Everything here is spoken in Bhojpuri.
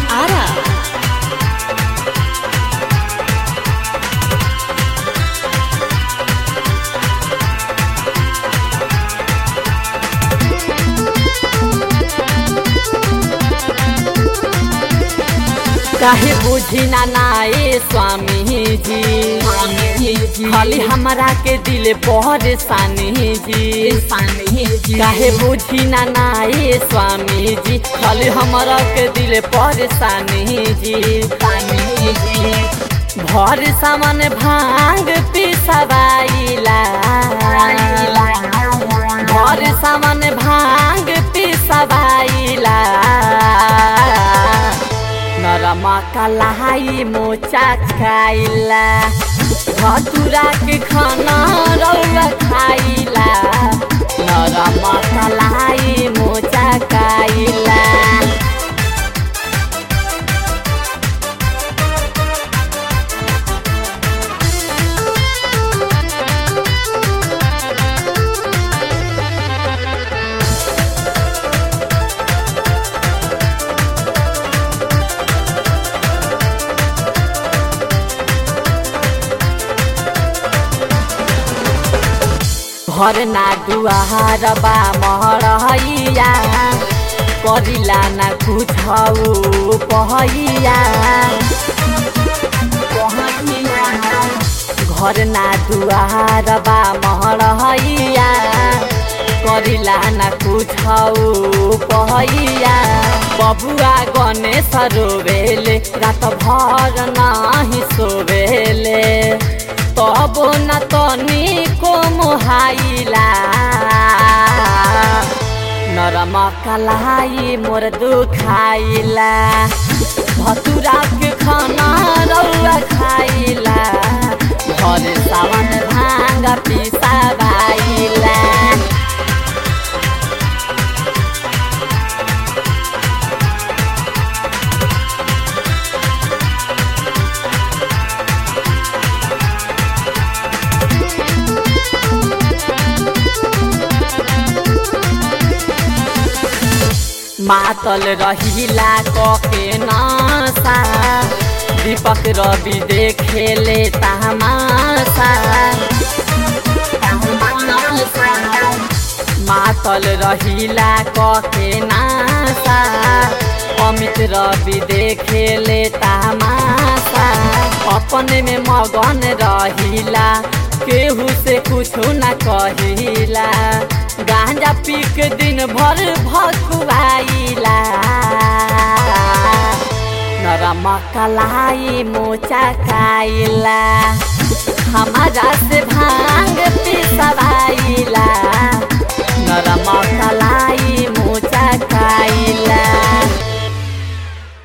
Ara. काहे बुझी ना नाए स्वामी जी खाली हमरा के दिल परेशानी जी काहे बुझी ना नाए स्वामी जी खाली हमरा के दिल परेशानी जी भर सामान भांग पिसवाइला भर सामान भांग पिसवाइला नरमा कलाई मोचा खाइला भतुरा के खाना रौआ खाइला नरमा कलाई मोचा खाइला घर ना दुआर बा महरैया करिला ना कुछ पहैया घर ना दुआर बा महरैया करिला ना कुछ पहैया बबुआ गणेश रोवेले रात भर नाही सोवेले तब न तनी को मोहाइला नरम कलाई मोर दुखाइला भतुरा के खाना रौआ खाइला घर सावन भांग पिसा बाइला मातल रहिला कके नसा दीपक रवि देखेले तमासा मातल रहिला कके नासा अमित रवि देखेले तमासा अपने में मगन रहिला केहू से कुछ न कहिला गांजा पी के दिन भर भकुआइला नरम कलाई मोचा खाइला हमारा से भांग पी